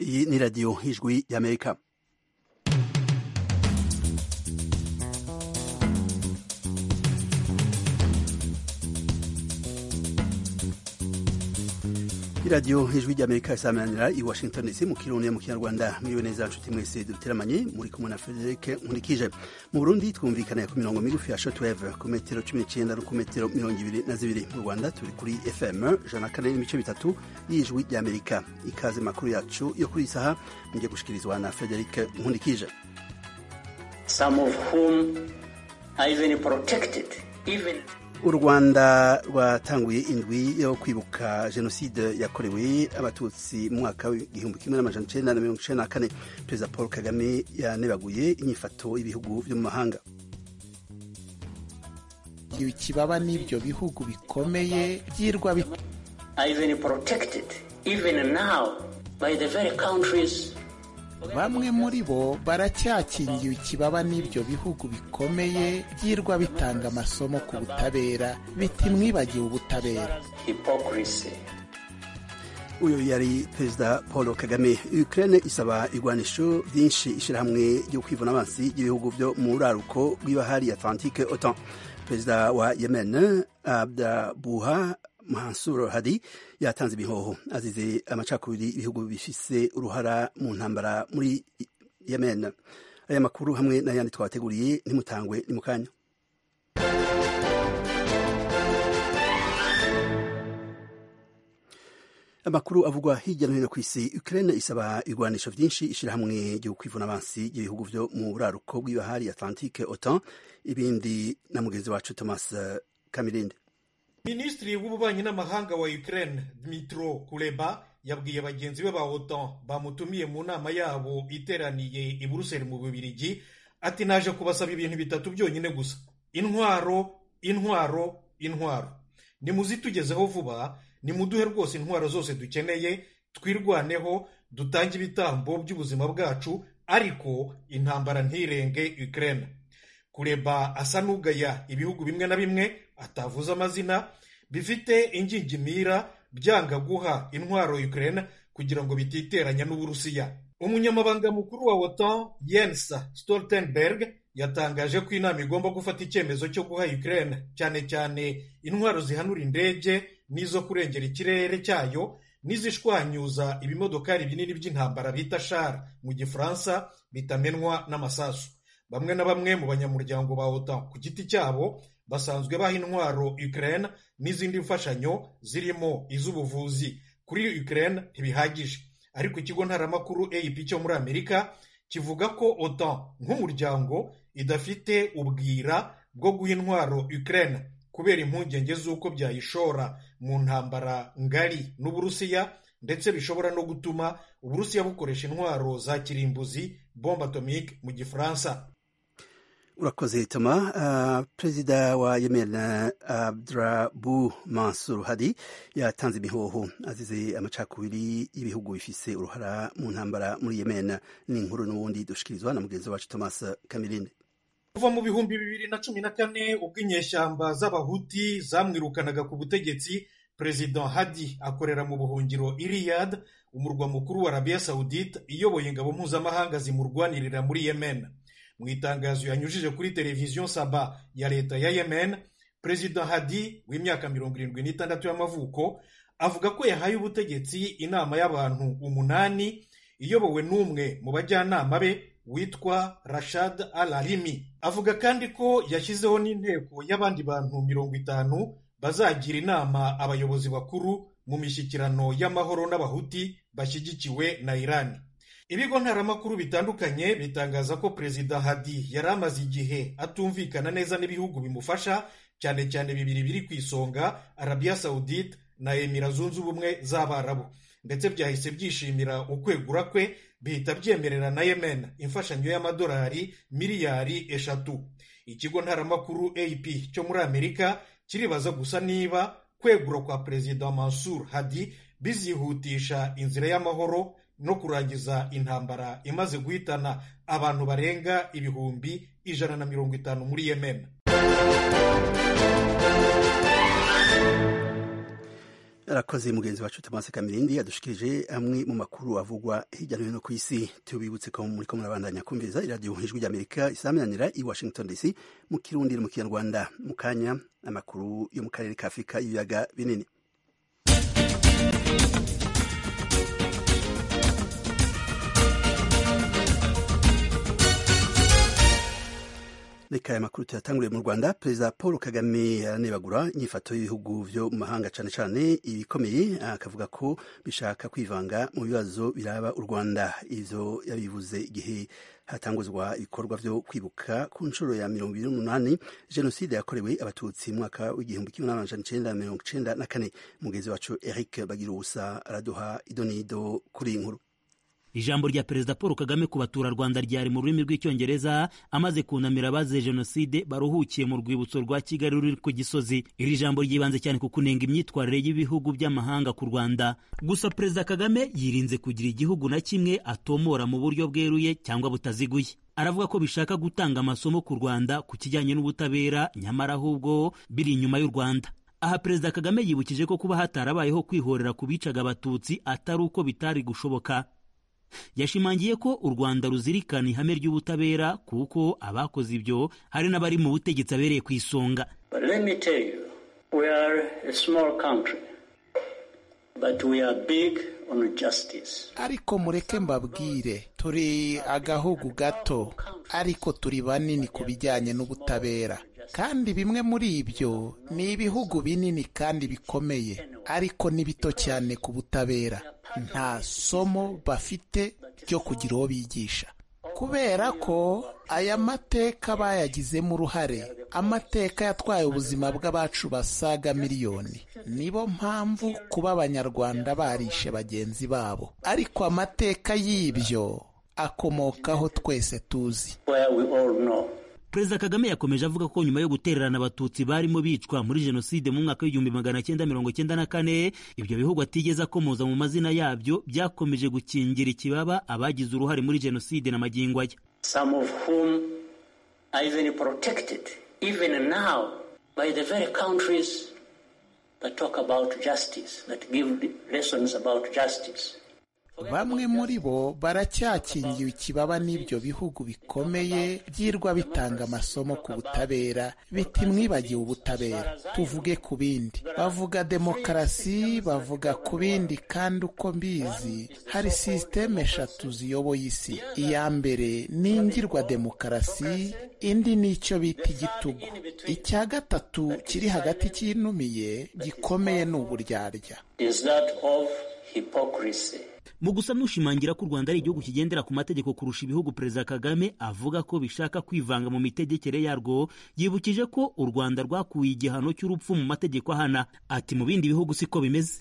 Iyi ni radiyo ijwi y'Amerika. iradiyo ijwi ry'amerika isamanira i washington dc mu kirundi mu kinyarwanda miriwe neza nshuti mwese duteramanye muri kumwe na frederic nkurikije mu burundi twumvikana ku mirongo migufi ya shotweve ku metero cumi n'icyenda no ku metero mirongo ibiri na zibiri mu rwanda turi kuri fm ijana na kane n'ibice bitatu y'ijwi ry'amerika ikaze makuru yacu yo kuri iyi saha mujye gushikirizwa na frederic nkurikije some of whom are even protected even u rwanda rwatanguye indwi yo kwibuka jenoside yakorewe abatutsi mu mwaka w'igihumbi kimwe n'amajana icyenda na mirongo icyenda na kane perezida paul kagame yanebaguye inyifato y'ibihugu byo mu mahanga kibaba n'ibyo bihugu bikomeye byirwa are even protected even now by the very countries bamwe muri bo baracyakingiwe ikibaba n'ibyo bihugu bikomeye byirwa bitanga amasomo ku butabera biti mwibagiwe ubutabera hypocrisy uyu yari perezida paul kagame ukraine isaba igwanisho ryinshi ishyirahamwe ryo kwivuna amazi ry'ibihugu byo mu buraruko bw'ibahari atlantique otan perezida wa yemen abdabuha Mansur Hadi yatanze ibihoho azize amacakubiri ibihugu bifise uruhara mu ntambara muri Yemen. Aya makuru hamwe n'ayandi twabateguriye ntimutangwe ni mu kanya. Amakuru avugwa hirya no hino ku isi Ukraine isaba igwanisho vyinshi ishirahamwe ryo kwivuna abansi y'ibihugu vyo mu buraruko bw'ibahari Atlantique OTAN ibindi na mugenzi wacu Thomas Kamirindi. minisitiri w'ububanyi n'amahanga wa ukraine dmitro kuleba yabwiye bagenzi be ba otan bamutumiye mu nama yabo iteraniye i buruseli mu bubirigi ati naje kubasaba ibintu bitatu byonyine gusa intwaro intwaro intwaro nimuzitugezeho vuba nimuduhe rwose intwaro zose dukeneye twirwaneho dutange ibitambo by'ubuzima bwacu ariko intambara ntirenge ukraine kureba asa n'ugaya ibihugu bimwe na bimwe atavuze amazina bifite ingingimira byanga guha intwaro Ukraine kugira ngo bititeranya n'uburusiya umunyamabanga mukuru wa otan Jens Stoltenberg yatangaje ko inama igomba gufata icyemezo cyo guha Ukraine cyane cyane intwaro zihanura indege n'izo kurengera ikirere cyayo n'izishwanyuza ibimodokari binini by'intambara bita shara mu gifaransa bitamenwa n'amasasu bamwe na bamwe mu banyamuryango ba otan ku giti cyabo basanzwe baha intwaro Ukraine n'izindi mfashanyo zirimo iz'ubuvuzi kuri Ukraine ntibihagije ariko ikigo ntaramakuru AIP cyo muri Amerika kivuga ko OTAN nk'umuryango idafite ubwira bwo guha intwaro Ukraine kubera impungenge z'uko byayishora mu ntambara ngari n'Uburusiya ndetse bishobora no gutuma Uburusiya bukoresha intwaro za kirimbuzi bombe atomike mu Gifaransa urakoze toma uh, perezida wa yemen abdurabu mansur hadi yatanze imihoho azize amacakubiri y'ibihugu bifise uruhara mu ntambara muri yemen ni inkuru n'ubundi dushikirizwa na mugenzi wacu thomas kamirinde kuva mu bihumbi bibiri na cumi na kane ubwo inyeshyamba z'abahuti zamwirukanaga ku butegetsi perezida hadi akorera mu buhungiro iriyad umurwa mukuru wa arabiya sawudite iyoboye ingabo mpuzamahanga zimurwanirira muri yemen mu itangazo yanyujije kuri televiziyo saba ya leta ya yemen perezida hadi w'imyaka mirongo irindwi n'itandatu y'amavuko avuga ko yahaye ubutegetsi inama y'abantu umunani iyobowe n'umwe mu bajyanama be witwa rashad al arimi avuga kandi ko yashyizeho n'inteko y'abandi bantu mirongo itanu bazagira inama abayobozi bakuru mu mishyikirano y'amahoro n'abahuti bashyigikiwe na irani ibigo ntaramakuru bitandukanye bitangaza ko perezida hadi yari amaze igihe atumvikana neza n'ibihugu bimufasha cyane cyane bibiri biri ku isonga arabiya sawudite na emira zunze ubumwe z'abarabu ndetse byahise byishimira ukwegura kwe bihita byemerera na yemen imfashanyo y'amadolari miliyari eshatu ikigo ntaramakuru ap cyo muri amerika kiribaza gusa niba kwegura kwa perezida mansur hadi bizihutisha inzira y'amahoro no kurangiza intambara imaze guhitana abantu barenga ibihumbi ijana na mirongo itanu muri yemen arakoze mugenzi wacu Tomasi Kamirindi yadushikirije amwe mu makuru avugwa hirya no hino ku isi tubibutse ko muri ko murabandanya kumviriza iradiyo ijwi ry'Amerika isaminanira i Washington DC mu kirundi mu kinyarwanda mu kanya amakuru yo mu karere ka Afurika y'ibiyaga binini reka aya makuru tuyatanguriye mu rwanda perezida paul kagame yaranebagura inyifato y'ibihugu byo mu mahanga cyane cyane ibikomeye akavuga ko bishaka kwivanga mu bibazo biraba u rwanda ibyo yabivuze igihe hatanguzwa ibikorwa byo kwibuka ku nshuro ya mirongo ibiri n'umunani jenoside yakorewe abatutsi mu mwaka w'igihumbi kimwe n'amajana icyenda na mirongo icyenda na kane mugenzi wacu eric bagira ubusa araduha idonido kuri iyi nkuru ijambo rya perezida paul kagame ku baturarwanda ryari mu rurimi rw'icyongereza amaze kunamira abazize jenoside baruhukiye mu rwibutso rwa kigali ruri ku gisozi iri jambo ryibanze cyane ku kunenga imyitwarire y'ibihugu by'amahanga ku rwanda gusa perezida kagame yirinze kugira igihugu na kimwe atomora mu buryo bweruye cyangwa butaziguye aravuga ko bishaka gutanga amasomo ku rwanda ku kijyanye n'ubutabera nyamara ahubwo biri inyuma y'u rwanda aha perezida kagame yibukije ko kuba hatarabayeho kwihorera ku bicaga abatutsi atari uko bitari gushoboka yashimangiye ko u rwanda ruzirikana ihame ry'ubutabera kuko abakoze ibyo hari n'abari mu butegetsi abereye ku isonga ariko mureke mbabwire turi agahugu gato ariko turi banini ku bijyanye n'ubutabera kandi bimwe muri ibyo ni ibihugu binini kandi bikomeye ariko ni bito cyane ku butabera nta somo bafite ryo kugira uwo bigisha kubera ko aya mateka bayagizemo uruhare amateka yatwaye ubuzima bw'abacu basaga miliyoni nibo mpamvu kuba abanyarwanda barishe bagenzi babo ariko amateka y'ibyo akomokaho twese tuzi perezida kagame yakomeje avuga ko nyuma yo gutererana abatutsi barimo bicwa muri jenoside mu mwaka w'igihumbi magana cyenda mirongo cyenda na kane ibyo bihugu atigeze akomoza mu mazina yabyo byakomeje gukingira ikibaba abagize uruhare muri jenoside na magingo aya bamwe muri bo baracyakingiwe ikibaba n'ibyo bihugu bikomeye byirwa bitanga amasomo ku butabera biti mwibagiwe ubutabera tuvuge ku bindi bavuga demokarasi bavuga ku bindi kandi uko mbizi hari sisiteme eshatu ziyoboye isi iya mbere ni ingirwa demokarasi indi ni icyo bita igitugu icya gatatu kiri hagati cyinumiye gikomeye ni uburyarya mu gusa n'ushimangira ko u rwanda ari igihugu kigendera ku mategeko kurusha ibihugu perezida kagame avuga ko bishaka kwivanga mu mitegekere yarwo yibukije ko u rwanda rwakuye igihano cy'urupfu mu mategeko ahana ati mu bindi bihugu siko bimeze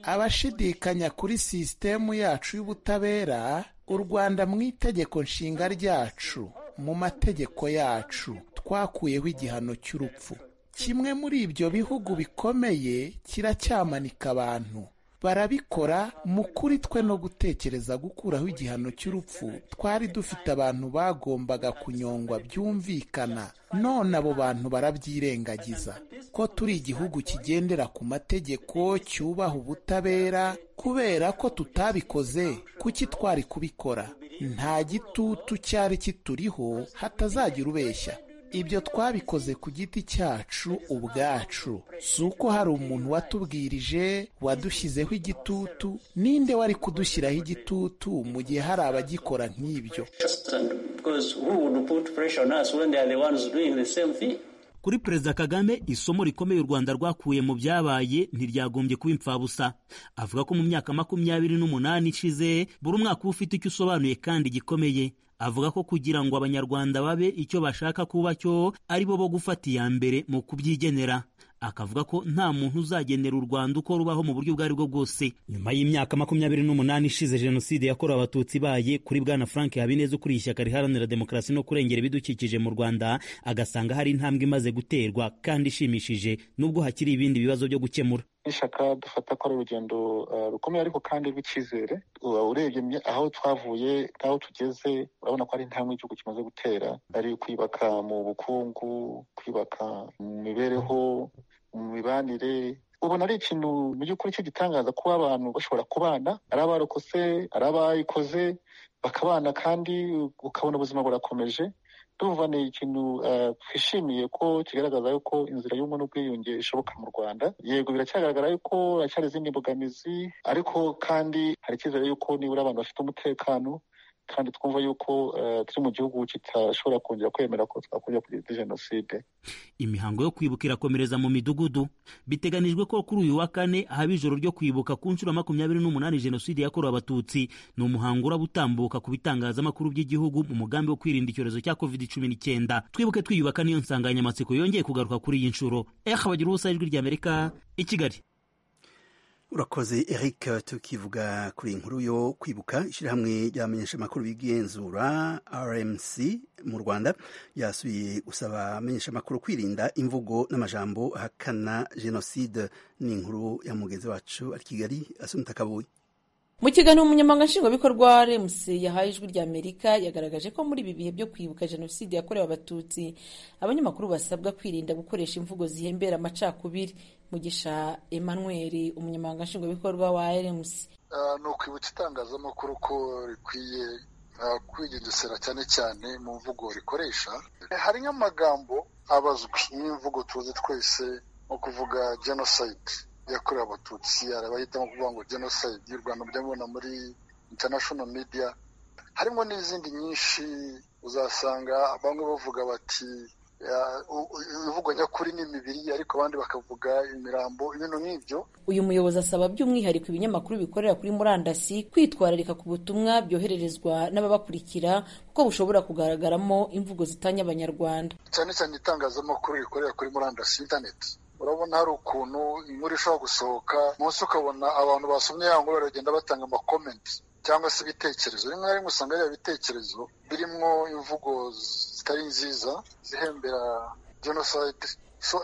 abashidikanya kuri sisitemu yacu y'ubutabera u rwanda mu itegeko nshinga ryacu mu mategeko yacu twakuyeho igihano cy'urupfu kimwe muri ibyo bihugu bikomeye kiracyamanika abantu barabikora mu kuri twe no gutekereza gukuraho igihano cy'urupfu twari dufite abantu bagombaga kunyongwa byumvikana none abo bantu barabyirengagiza ko turi igihugu kigendera ku mategeko cyubaha ubutabera kubera ko tutabikoze kuki twari kubikora nta gitutu cyari kituriho hatazagira ubeshya ibyo twabikoze ku giti cyacu ubwacu si uko hari umuntu watubwirije wadushyizeho igitutu ninde wari kudushyiraho igitutu mu gihe hari abagikora nk'ibyo kuri perezida kagame isomo rikomeye u rwanda rwakuye mu byabaye ntiryagombye kuba impfabusa avuga ko mu myaka makumyabiri n'umunani ishize buri umwaka uba ufite icyo usobanuye kandi gikomeye avuga ko kugira ngo abanyarwanda babe icyo bashaka kuba cyo ari bo bo gufata iya mbere mu kubyigenera akavuga ko nta muntu uzagenera u Rwanda uko rubaho mu buryo ubwo ari bwo bwose nyuma y'imyaka makumyabiri n'umunani ishize jenoside yakorewe abatutsi ibaye kuri bwana frank habineza ukuriye ishyaka riharanira demokarasi no kurengera ibidukikije mu rwanda agasanga hari intambwe imaze guterwa kandi ishimishije nubwo hakiri ibindi bibazo byo gukemura n'ishyaka dufata ko ari urugendo rukomeye ariko kandi rw'icyizere urebye aho twavuye n'aho tugeze urabona ko ari intambwe igihugu kimaze gutera ari kwibaka mu bukungu kwibaka mu mibereho mu mibanire ubona ari ikintu mu by'ukuri cy'igitangaza kuba abantu bashobora kubana ari abarokose ari abayikoze bakabana kandi ukabona ubuzima burakomeje ndumva ni ikintu twishimiye ko kigaragaza yuko inzira y'ubumwe n'ubwiyunge ishoboka mu rwanda yego biracyagaragara yuko haracyari izindi mbogamizi ariko kandi hari icyizere yuko nibura abantu bafite umutekano kandi twumva yuko turi mu gihugu kitashobora kongera kwemera ko twakongera kugira jenoside imihango yo kwibuka irakomereza mu midugudu biteganijwe ko kuri uyu wa kane haba ijoro ryo kwibuka ku nshuro makumyabiri n'umunani jenoside yakorewe abatutsi ni umuhango uraba utambuka ku bitangazamakuru by'igihugu mu mugambi wo kwirinda icyorezo cya covid cumi n'icyenda twibuke twiyubaka niyo nsanganyamatsiko yongeye kugaruka kuri iyi nshuro eha bagira ubusa ijwi ry'amerika i kigali urakoze eric tukivuga kuri inkuru yo kwibuka ishyirahamwe ry'abamenyesha amakuru b'igenzura rmc mu rwanda ryasuye gusaba abamenyesha amakuru kwirinda imvugo n'amajambo ahakana jenoside ni inkuru ya mugenzi wacu ari kigali asunita kabuye mu kiganiro umunyamabanga nshingwabikorwa wa rmc yahaye ijwi rya amerika yagaragaje ko muri ibi bihe byo kwibuka jenoside yakorewe abatutsi abanyamakuru basabwa kwirinda gukoresha imvugo zihembera amacakubiri mugisha emmanuel umunyamabanga nshingwabikorwa wa rmc ni ukwibutsa itangazamakuru ko rikwiye kwigengesera cyane cyane mu mvugo rikoresha hari nk'amagambo abazwi n'imvugo tuzi twese nko kuvuga jenoside yakorewe abatutsi hari abahitamo kuvuga ngo jenoside y'u rwanda mbyabona muri international media harimo n'izindi nyinshi uzasanga bamwe bavuga bati imvugo nyakuri ni imibiri ariko abandi bakavuga imirambo ibintu nk'ibyo uyu muyobozi asaba by'umwihariko ibinyamakuru bikorera kuri murandasi kwitwararika ku butumwa byohererezwa n'ababakurikira kuko bushobora kugaragaramo imvugo zitanya abanyarwanda cyane cyane itangazamakuru rikorera kuri murandasi interineti urabona hari ukuntu inkuru ishobora gusohoka munsi ukabona abantu basomye ya nkuru baragenda batanga amakomenti cyangwa se ibitekerezo rimwe na rimwe usanga ari ibitekerezo birimo imvugo zitari nziza zihembera jenoside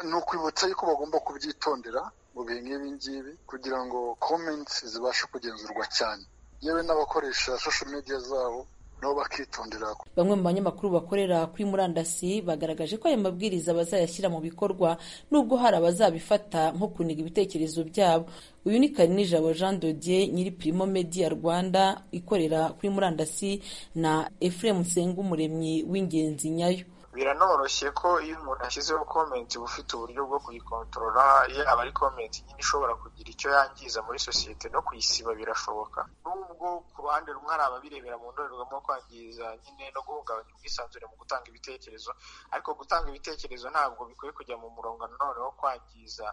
ni ukwibutsa yuko bagomba kubyitondera mu bihe nk'ibi ngibi kugira ngo komenti zibashe kugenzurwa cyane yewe n'abakoresha sosho media zabo nabo bakitondera bamwe mu banyamakuru bakorera kuri murandasi bagaragaje ko ayo mabwiriza bazayashyira mu bikorwa nubwo hari abazabifata nko kuniga ibitekerezo byabo uyu ni karinijabo jean dodier nyiri primo media rwanda ikorera kuri murandasi na efuremu nsengumuremyi w'ingenzi nyayo biranoroshye ko iyo umuntu ashyizeho komenti uba ufite uburyo bwo kuyikontorora iyo aba ari komenti nyine ishobora kugira icyo yangiza muri sosiyete no kuyisiba birashoboka nubwo ku ruhande rumwe hari ababirebera mu ndorerwamo kwangiza nyine no guhungabanya ubwisanzure mu gutanga ibitekerezo ariko gutanga ibitekerezo ntabwo bikwiye kujya mu murongo nanone wo kwangiza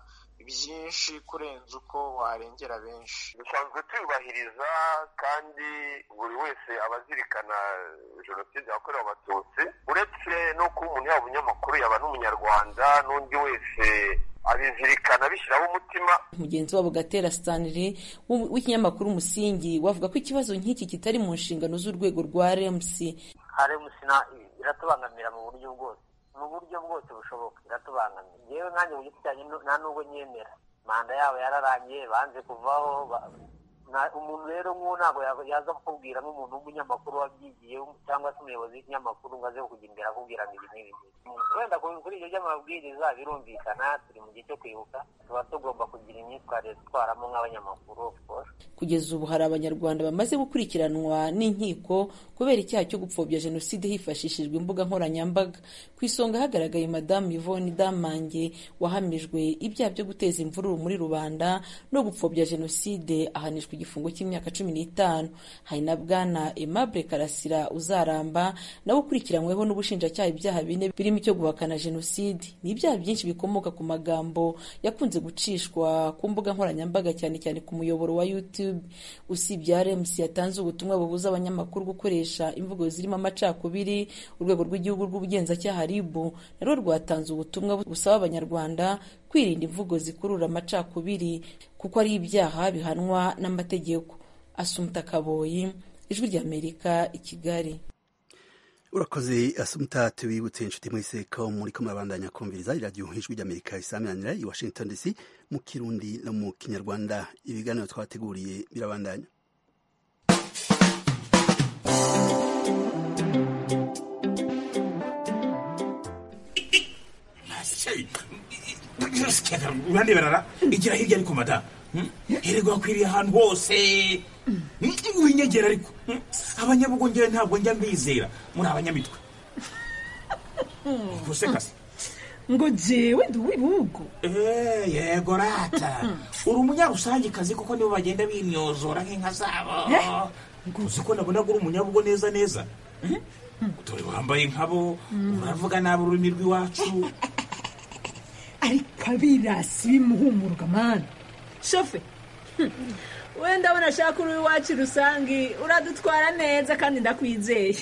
byinshi kurenza uko warengera benshi dusanzwe tuyubahiriza kandi buri wese aba azirikana jenoside yakorewe abatutsi uretse no kuba umuntu yaba umunyamakuru yaba n'umunyarwanda n'undi wese abizirikana bishyiraho umutima mugenzi wabo gatera stanley w'ikinyamakuru umusingi wavuga ko ikibazo nk'iki kitari mu nshingano z'urwego rwa rmc rmc iratubangamira mu buryo bwose mu buryo bwose bushoboka iratubangamira yewe nkanjye mu giti cyanjye nta n'ubwo nyemera manda yabo yararangiye banze kuvaho umuntu rero nk'uwo ntabwo yaza kukubwira nk'umuntu w'umunyamakuru wabyigiye cyangwa se umuyobozi w'ikinyamakuru ngo aze kujya imbere akubwira ngo ibi n'ibi wenda kuri ibyo by'amabwiriza birumvikana turi mu gihe cyo kwibuka tuba tugomba kugira imyitwarire dutwaramo nk'abanyamakuru kugeza ubu hari abanyarwanda bamaze gukurikiranwa n'inkiko kubera icyaha cyo gupfobya jenoside hifashishijwe imbuga nkoranyambaga ku isonga hagaragaye madamu yvonne damange wahamijwe ibyaha byo guteza imvururu muri rubanda no gupfobya jenoside ahanishwa igifungo cy'imyaka cumi n'itanu hari na bwana aimable karasira uzaramba nawe ukurikiranyweho n'ubushinjacyaha ibyaha bine birimo icyo guhakana jenoside ni ibyaha byinshi bikomoka ku magambo yakunze gucishwa ku mbuga nkoranyambaga cyane cyane ku muyoboro wa youtube usibye rmc yatanze ubutumwa bubuza abanyamakuru gukoresha imvugo zirimo amacakubiri urwego rw'igihugu rw'ubugenzacyaha ribu narwo rwatanze ubutumwa busaba abanyarwanda kwirinda imvugo zikurura amacakubiri kuko ari ibyaha bihanwa n'amategeko asumta kaboyi ijwi ry'amerika i kigali urakoze asumuta tubibutse inshuti mwese ko muri ko murabandanya kumviriza iradiyo ijwi ry'amerika isaminanira i washington dc mu kirundi no mu kinyarwanda ibiganiro twateguriye birabandanya uraneberara igira hirya ariko madamu herego hakwiriye ahantu hose winyegera ariko abanyabugongera ntabwo njya mbizera muri abanyamitwe gusekase ngo jewe ndi uw'ibihugu yego rata uri umunyarusangikazi kuko nibo bagenda bimyozora nk'inka zabo ngo uzi ko nabonaga uri umunyabugo neza neza dore wambaye nkabo uravuga nabi ururimi rw'iwacu ariko abirasi bimuhumurwa mani shofe wenda abona ashaka uri iwacu rusange uradutwara neza kandi ndakwizeye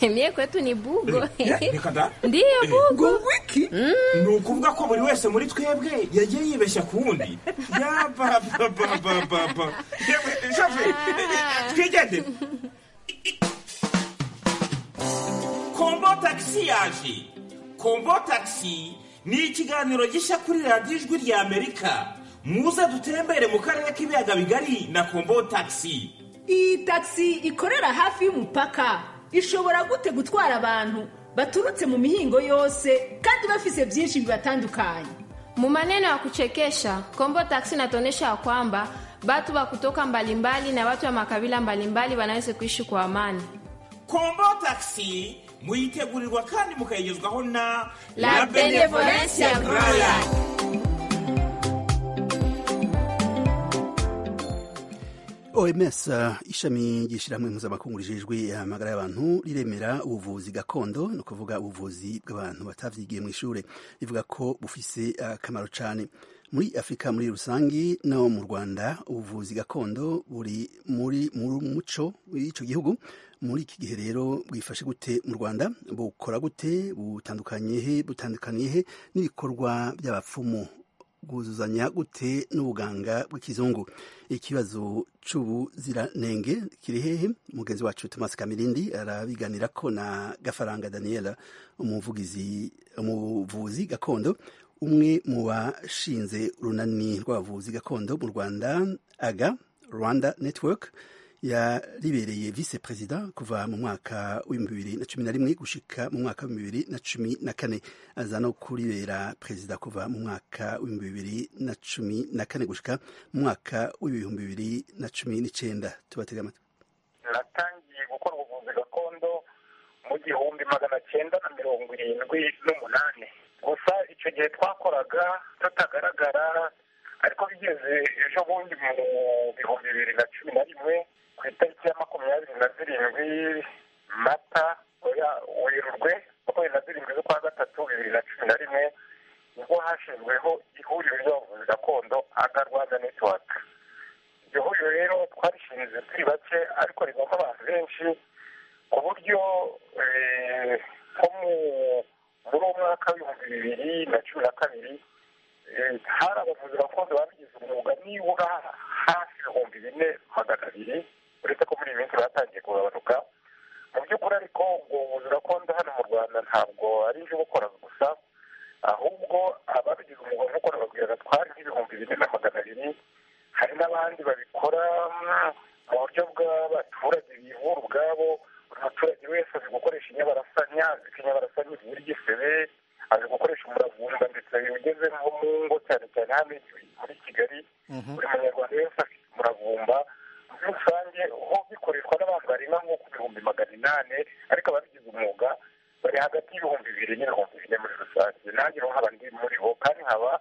emye kwetu ni bugo reka da ndiyo bugo wiki ni ukuvuga ko buri wese muri twebwe yagiye yibeshya ku wundi yabababababa yewe shafu twigende kombo tagisi yaje kombo tagisi ni ikiganiro gishya kuri radiyo ijwi rya amerika muze dutembere mu karere k'ibiyaga bigari na kombo tagisi iyi tagisi ikorera hafi y'umupaka ishobora gute gutwara abantu baturutse mu mihingo yose kandi bafise byinshi bibatandukanye Mu maneno ya kuchekesha, Kombo Taxi inatuonyesha ya kwamba batu wa kutoka mbalimbali na watu wa makabila mbalimbali wanaweza kuishi kwa amani. kombo tagisi muyitegurirwa kandi mukayigezwaho na La Benevolencia Royal. oms uh, ishami ry'ishyirahamwe mpuzamakungu rijejwe amagara y'abantu riremera ubuvuzi gakondo ni ukuvuga ubuvuzi bw'abantu batavyigiye mu ishure rivuga ko bufise akamaro cyane muri afurika muri rusange no mu rwanda ubuvuzi gakondo buri muri mu muco w'icyo gihugu muri iki gihe rero bwifashe gute mu rwanda bukora gute butandukanye he butandukaniye he n'ibikorwa by'abapfumu bwuzuzanya gute n'ubuganga bw'ikizungu ikibazo cy'ubuziranenge kiri hehe mugenzi wacu thomas kamirindi arabiganirako na gafaranga daniela umuvugizi umuvuzi gakondo umwe mu bashinze urunani rw'abavuzi gakondo mu rwanda aga rwanda network yaribereye vice perezida kuva mu mwaka w'ibihumbi bibiri na cumi na rimwe gushika mu mwaka w'ibihumbi bibiri na cumi na kane aza no kuribera perezida kuva mu mwaka w'ibihumbi bibiri na cumi na kane gushika mu mwaka w'ibihumbi bibiri na cumi n'icenda tubatega amatwi natangiye gukora ubuvuzi gakondo mu gihumbi magana cyenda na mirongo irindwi n'umunani gusa icyo gihe twakoraga tutagaragara ariko bigeze ejo bundi mu bihumbi bibiri na cumi na rimwe ku itariki ya makumyabiri na zirindwi mata oya werurwe makumyabiri na zirindwi z'ukwa gatatu bibiri na cumi na rimwe nibwo hashyizweho ihuriro ry'abavuzi gakondo aga rwanda netiwaka iryo huriro rero twarishinze turi bake ariko rivamo abantu benshi ku buryo eh, nko mu- muri uwo mwaka w'ibihumbi bibiri na cumi na kabiri Eh, hari abavuzi gakondo babigize umwuga nibura hafi ibihumbi bine magana abiri uretse ko muri iyi minsi batangiye kugabanuka mu by'ukuri ariko ubwo buvuzi gakondo hano mu rwanda ntabwo ari iby'ubukora gusa ahubwo ababigize umwuga nk'ukora babwiraga twari nk'ibihumbi bine na magana abiri hari n'abandi babikora mm, mu buryo bw'abaturage bivura ubwabo buri muturage wese azi gukoresha inyabarasanya azi ko inyabarasanya ivura igisebe azi gukoresha umuravumba ndetse ugeze nko mu ngo cyane cyane hano muri kigali buri munyarwanda wese afite umuravumba muri rusange ho bikoreshwa n'abantu barenga nko ku bihumbi magana inani ariko ababigize umwuga bari hagati y'ibihumbi bibiri n'ibihumbi bine muri rusange nanjye rero nkaba ndi muri bo kandi nkaba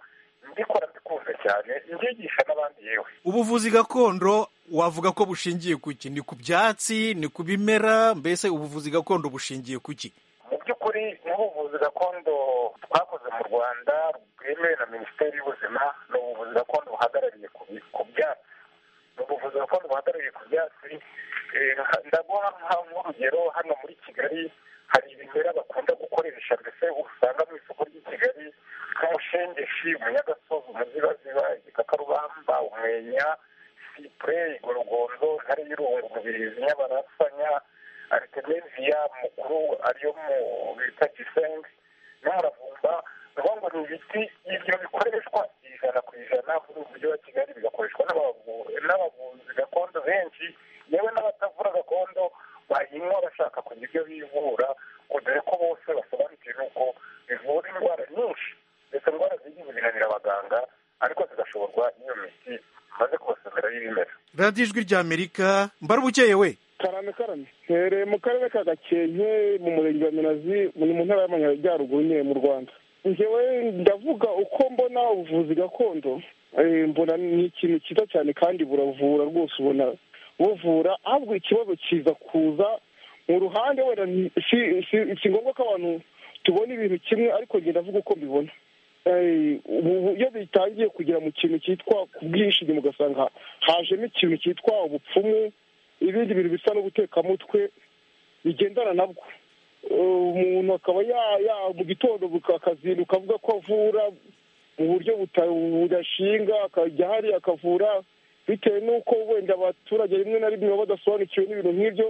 mbikora mbikunze cyane mbyigisha n'abandi yewe ubuvuzi gakondo wavuga ko bushingiye ku ki ni ku byatsi ni ku bimera mbese ubuvuzi gakondo bushingiye ku ki mu by'ukuri n'ubuvuzi gakondo twakoze mu rwanda bwemewe na minisiteri y'ubuzima ni ubuvuzi gakondo buhagarariye ku bi- ku byatsi ni ubuvuzi gakondo buhagarariye ku byatsi Eh, nka- ndaguha nka- nk'urugero hano muri kigali hari ibimera bakunda gukoresha mbese usanga mu isoko ry'i kigali nk'umushengeshi umunyagasozi umuzibaziba igikakarubamba umwenya sipure igorogonzo intare y'irungu mu zibiri zimwe barasanya aritemeviya mukuru ariyo mu bita gisengi n'umuravumba ni ukuvuga ngo ni ibiti ibyo bikoreshwa ijana ku ijana muri ubu mujyi wa kigali bigakoreshwa n'abavu- n'abavuzi gakondo benshi yewe n'abatavura gakondo bayinywa bashaka kugira ibyo bivura ngo dore ko bose basobanukiwe n'uko bivura indwara nyinshi ndetse indwara ziri zinanira abaganga ariko zigashoborwa n'iyo miti maze kubasomera y'ibimera radiyo ijwi rya amerika mbarubukeye we karame karame hereye mu karere ka gakenke mu murenge wa minazi ni mu ntara y'amajyaruguru nyine mu rwanda njyewe ndavuga uko mbona ubuvuzi gakondo eh, mbona ni ikintu cyiza cyane kandi buravura rwose ubona buvura ahubwo ikibazo kiza kuza mu ruhande wenda nti- si- si- si ngombwa ko abantu tubona ibintu kimwe ariko njye ndavuga uko mbibona Eh, ubu iyo bitangiye kugera mu kintu cyitwa ku bwishingizi ugasanga hajemo ikintu cyitwa ubupfumu ibindi bintu bisa no gutekamutwe bigendana nabwo Eh, umuntu akaba ya- ya- mu gitondo buka- akazinduka avuga ko avura mu buryo buta- budashinga akajya hariya akavura bitewe n'uko wenda abaturage rimwe na rimwe baba badasobanukiwe n'ibintu nk'ibyo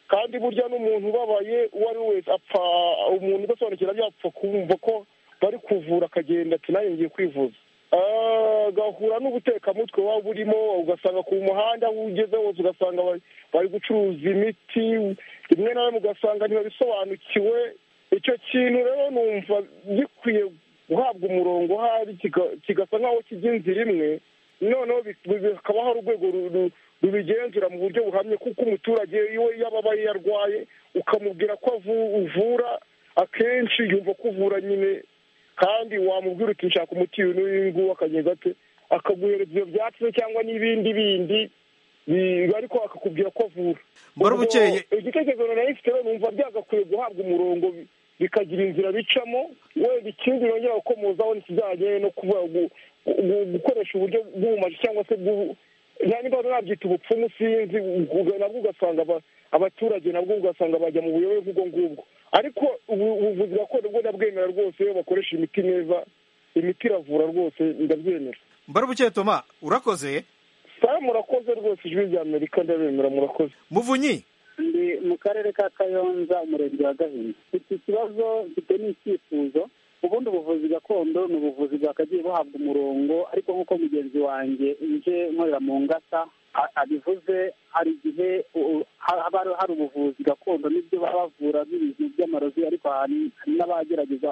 kandi burya n'umuntu ubabaye uwo ari we wese apfa umuntu udasobanukira byapfa kumva ko bari kuvura akagenda ati nanjye ngiye kwivuza Ah, agahura n'ubutekamutwe waba urimo ugasanga ku muhanda aho ugeze hose ugasanga bari- bari gucuruza imiti rimwe na rimwe ugasanga ntibabisobanukiwe icyo kintu rero numva gikwiye guhabwa umurongo ahari kiga- kigasa nk'aho kijya inzira imwe noneho bi- bi- hakaba hari urwego ru- ru- rubigenzura mu buryo buhamye kuko umuturage iwe iyo ababaye yarwaye ukamubwira ko avu- uvura akenshi yumva ko uvura nyine kandi wamubwira uti nshaka umuti uyu n'uyu nguyu akagenda ate akaguhereza ibyo byatsi se cyangwa n'ibindi bindi bi- ariko akakubwira ko avura Mbara Ubwo bukeye. igitekerezo nari mfite rero numva byagakwiye guhabwa umurongo bi- bikagira inzira bicamo wenda ikindi yongera gukomozaho ntikijyanye no kuvuga gu- gu- gukoresha uburyo bw'ubumaji cyangwa se bw'ubu niba nabyita ubupfumu sinzi ubwo nabwo ugasanga aba- abaturage nabwo ugasanga bajya mu buyobe bw'ubwo ngubwo ariko ubu- ubuvuzi gakondo bwo ndabwemera rwose iyo bakoresha imiti neza imiti iravura rwose ndabyemera mbarubukeye toma urakoze saa murakoze rwose ijwi rya amerika ndabemera murakoze muvunyi ndi mu karere ka kayonza umurenge wa gahini iki kibazo mfite n'icyifuzo ubundi ubuvuzi gakondo ni ubuvuzi bwakagiye buhabwa umurongo ariko nk'uko mugenzi wanjye nje nkorera mu ngata a- abivuze hari igihe u- ha- haba hari- hari ubuvuzi gakondo n'ibyo baba bavura n'ibintu by'amarozi ariko hari hari n'abagerageza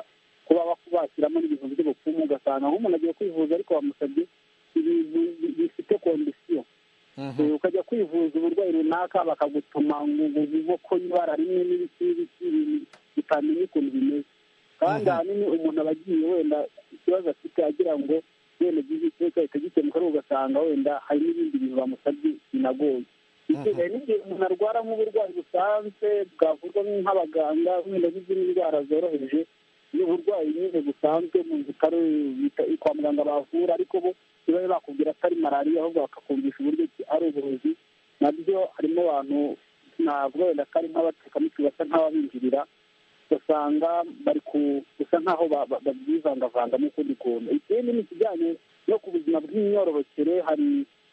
kuba bak- bashyiramo n'ibintu by'ubupfumu ugasanga nk'umuntu agiye kwivuza ariko bamusabye ibintu bi- bifite kondisiyo Eh, ukajya kwivuza uburwayi runaka bakagutuma ngo ngo uvuge ko ibara rimwe n'ibiki n'ibiki ibintu bitamenya ukuntu bimeze kandi ahanini umuntu aba agiye wenda ikibazo afite agira ngo wenda agize ikibazo ahita gikemuka ariko ugasanga wenda hari n'ibindi bintu bamusabye binagoye Icyo hari n'igihe umuntu arwara nk'uburwayi busanzwe bwavurwa nk'abaganga wenda n'izindi ndwara zoroheje n'uburwayi nyine busanzwe mu bitaro bita- kwa muganga bavura ariko bo ntibabe bakubwira ko ari malariya ahubwo bakakubwisha uburyo ki ari uburozi nabyo harimo abantu navuga wenda ko ari nk'abatekamutwe basa nk'ababinjirira ugasanga bari ku gusa nk'aho ba- ba- babyivangavanga n'ukundi kuntu ikindi ni ikijyanye no ku buzima bw'imyororokere hari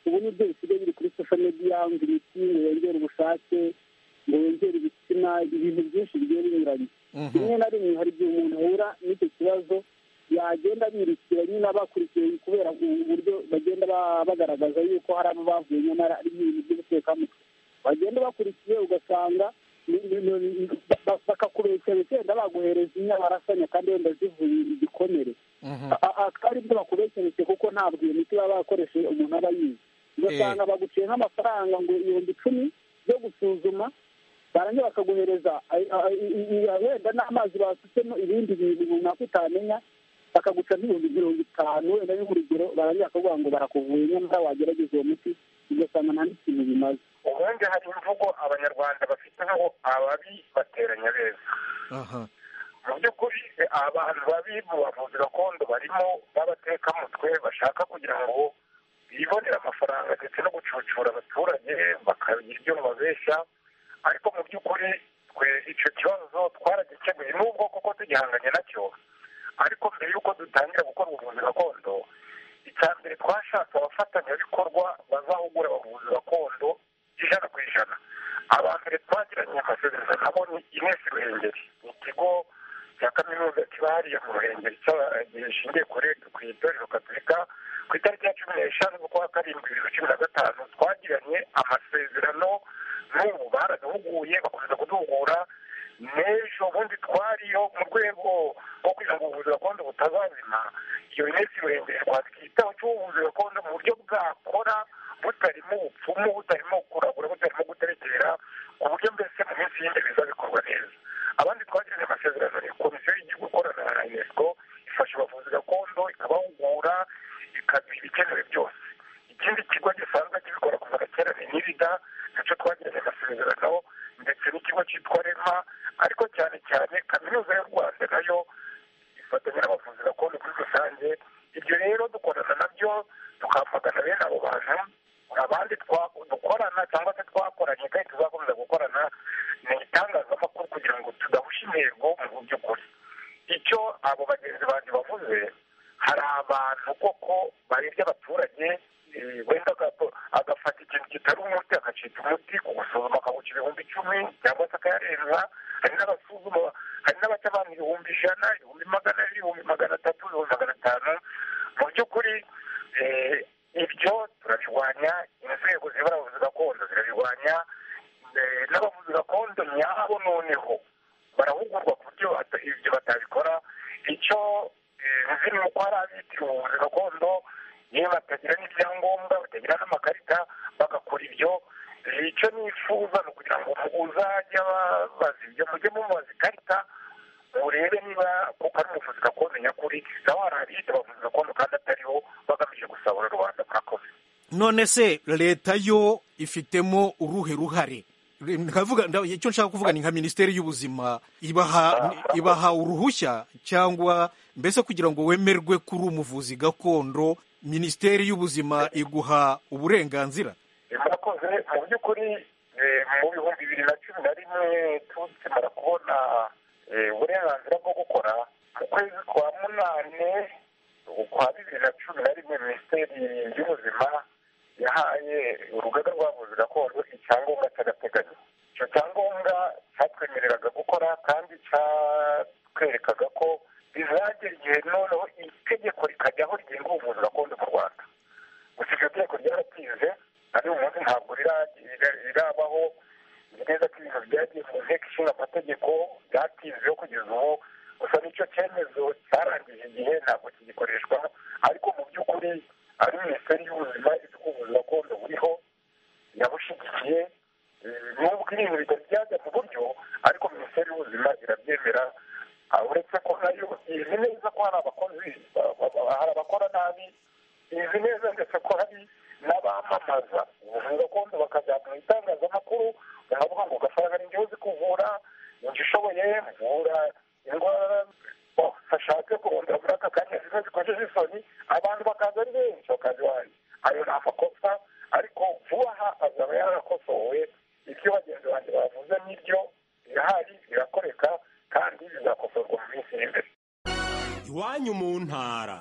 ubu nibyo bisigaye biri kuri social media ngo imiti ngo yongere ubushake ngo yongere ibitsina ibintu byinshi bigiye binyuranye rimwe na rimwe hari igihe umuntu ahura n'icyo kibazo yagenda birukira nyine abakurikiye kubera uburyo bagenda ba- bagaragaza yuko hari abo bavuye nyamara ari ibintu by'ubutekamutwe bagenda bakurikiye ugasanga ni- ni- ni- ba- ba- bakakubeshya wenda baguhereza inyabarasanya kandi wenda zivuye igikomere A- a- ari byo bakubeshereje kuko ntabwo iyo miti baba bakoresheje umuntu aba yize ugasanga baguciye nk'amafaranga ngo ibihumbi icumi yo gusuzuma barangira bakaguhereza ay- ay- i- i- wenda n'amazi basutsemo ibindi bintu runaka utamenya bakaguca nk'ibihumbi mirongo itanu wenda nk'urugero barangira bakavuga ngo barakuvuye nyamara wagerageza uwo muti ugasanga nta n'ikintu bimaze ubundi hari imvugo abanyarwanda bafite nk'aho ababi bateranya beza mu by'ukuri eh, abantu babi mu bavuzi gakondo barimo b'abatekamutwe bashaka kugira ngo bibonere amafaranga ndetse no gucucura abaturage bakagira ibyo bababeshya ariko mu by'ukuri twe icyo kibazo twaragikemuye n'ubwo kuko tugihanganye nacyo ariko mbere y'uko dutangira gukora ubuvuzi gakondo icya mbere twashatse abafatanyabikorwa bazahugura abavuzi gakondo ijana ku ijana aba mbere twagiranye amasezerano nabo ni ines ruhengeri ni ikigo cya kaminuza kiba hariya mu ruhengeri cya- gishingiye kuri ku itorero gatolika ku itariki ya cumi n'eshanu z'ukwa karindwi bibiri na cumi na gatanu twagiranye amasezerano n'ubu baraduhuguye bakomeza kuduhugura n'ejo bundi twariyo mu rwego rwo kugira ngo ubuvuzi gakondo butazazima iyo minsi burengere twakitaho cy'ubuvuzi gakondo mu buryo bwakora butarimo ubupfumu butarimo kuragura butarimo guterekera ku buryo mbese mu minsi y'indi bizabikorwa neza abandi twagiranye amasezerano ni komisiyo y'igihugu ikorana na unesco ifasha abavuzi gakondo ikabahugura ikagira ibikenewe byose ikindi kigo gisanzwe kibikora kuva na kera ni nirida nacyo twagiranye amasezerano ndetse n'ikigo cyitwa rema ariko cyane cyane kaminuza y'u rwanda nayo ifatanya n'abavuzi gakondo muri rusange ibyo rero dukorana nabyo tukamagana bene abo bantu abandi twa- dukorana cyangwa se twakoranye kandi tuzakomeza gukorana ni itangazamakuru kugira ngo tudahusha intego mu by'ukuri icyo abo bagenzi banjye bavuze hari abantu koko baribye abaturage eh, wenda agato- agafata ikintu kitari umuti agacika umuti kugusuzuma akawuca ibihumbi icumi cyangwa se akayarenza hari n'abasuzuma hari n'abaca abantu ibihumbi ijana ibihumbi magana ane, ibihumbi magana atatu ibihumbi magana atanu mu by'ukuri eh, ibyo turabirwanya inzego ziyobora abavuzi gakondo zirabirwanya eh, n'abavuzi gakondo nyabo noneho barahugurwa ku buryo bata- ibyo batabikora icyo eh, nzi ni uko hari abitiriwe ubuvuzi gakondo yewe batagira n'ibyangombwa batagira n'amakarita bagakora ibyo Eh, icyo nifuza ni ukugira ngo muzajya babaza ibyo mujye mumubaza ikarita urebe niba kuko ari umuvuzi gakondo nyakuri nawe hari abiyita abavuzi gakondo kandi atariho bagamije gusabura rubanda murakoze none se leta yo ifitemo uruhe ruhare nkavuga nda- icyo nshaka kuvuga ni nka minisiteri y'ubuzima ibaha ibaha uruhushya cyangwa mbese kugira ngo wemerwe kuri umuvuzi gakondo minisiteri y'ubuzima iguha uburenganzira Eh, murakoze mu by'ukuri eh, mu bihumbi bibiri na cumi na rimwe tukimara kubona eh, uburenganzira bwo gukora mu kwezi kwa munane ukwa bibiri na cumi na rimwe minisiteri y'ubuzima yahaye urugaga rw'abavuzi gakondo icyangombwa cy'agateganyo icyo cyangombwa cyatwemereraga gukora kandi cyatwerekaga ko bizagera igihe noneho itegeko rikajyaho rigenga ubuvuzi gakondo mu rwanda gusa iryo tegeko ryaratize na n'uyu munsi ntabwo rira- rira- rirabaho nzi neza ko ibintu byagiye mu nteko ishinga amategeko byatizeho kugeza ubu gusa n'icyo cyemezo cyarangije igihe ntabwo kigikoreshwa ariko mu by'ukuri ari minisiteri y'ubuzima izi ko ubuvuzi gakondo buriho yabushigikiye Eh, nubwo ibintu bitari byajya mu buryo ariko minisiteri y'ubuzima irabyemera Ah, uretse ko nayo izi neza ko hari abakozi ba- ba- ba- hari abakora nabi izi neza ndetse ko hari n'abamamaza ubuvuzi gakondo bakajya mu itangazamakuru bakavuga ngo ugasanga ni njyewe uzi kuvura ni njye ushoboye mvura indwara oh, bashatse kurondera muri aka kanya zimwe zikojeje isoni abantu bakaza ari benshi bakaza iwanjye ayo ni amakosa ariko vuba aha azaba yarakosowe ibyo bagenzi banjye bavuze n'ibyo birahari birakoreka kandi bizakosorwa mu minsi iri imbere iwanyu mu ntara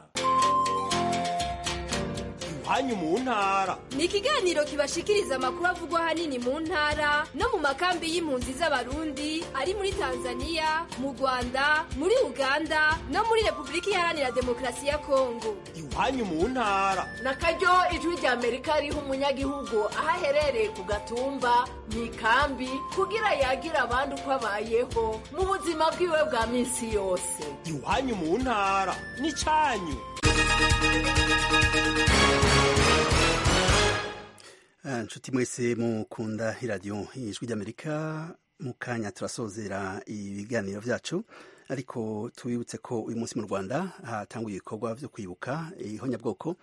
iwanyu mu ntara ni ikiganiro kibashikiriza amakuru avugwa ahanini mu ntara no mu makambi y'impunzi z'abarundi ari muri tanzania mu rwanda muri uganda no muri repubulika iharanira demokarasi ya kongo iwanyu mu ntara nakaryo ijwi rya amerika riha umunyagihugu aho aherereye ku gatumba mu ikambi kugira yagire abandi uko abayeho mu buzima bwiwe bwa minsi yose iwanyu mu ntara ni cyanyu Ah, nshuti mwese mukunda iradiyo ijwi ry'amerika mu kanya turasozera ibiganiro byacu ariko tubibutse ko uyu munsi mu rwanda hatanguye ibikorwa byo kwibuka ihonyabwoko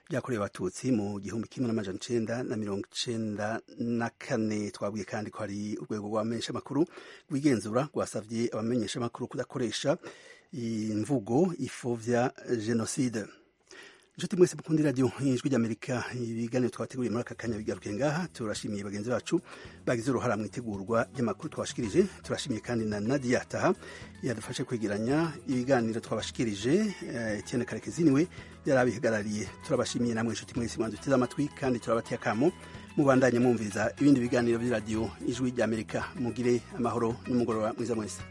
byakorewe abatutsi mu gihumbi kimwe n'amajana icenda na mirongo icenda na kane twabwiye kandi ko hari urwego rw'abamenyeshamakuru rwigenzura rwasabye abamenyeshamakuru kudakoresha imvugo ipfobya jenoside inshuti mwese mukunda iradiyo ijwi ry'amerika ibiganiro twateguye muri aka kanya bigaruke ngaha turashimiye bagenzi bacu bagize uruhara mu itegurwa ry'amakuru twabashikirije turashimiye kandi na nadia taha yadufashe kwegeranya ibiganiro twabashikirije eh, etienne karekezi niwe yari abihagarariye turabashimiye namwe inshuti mwese mwaduteze amatwi kandi turabateye akamo mubandanye mwumviriza ibindi biganiro by'iradiyo ijwi ry'amerika mugire amahoro n'umugoroba mwiza mwese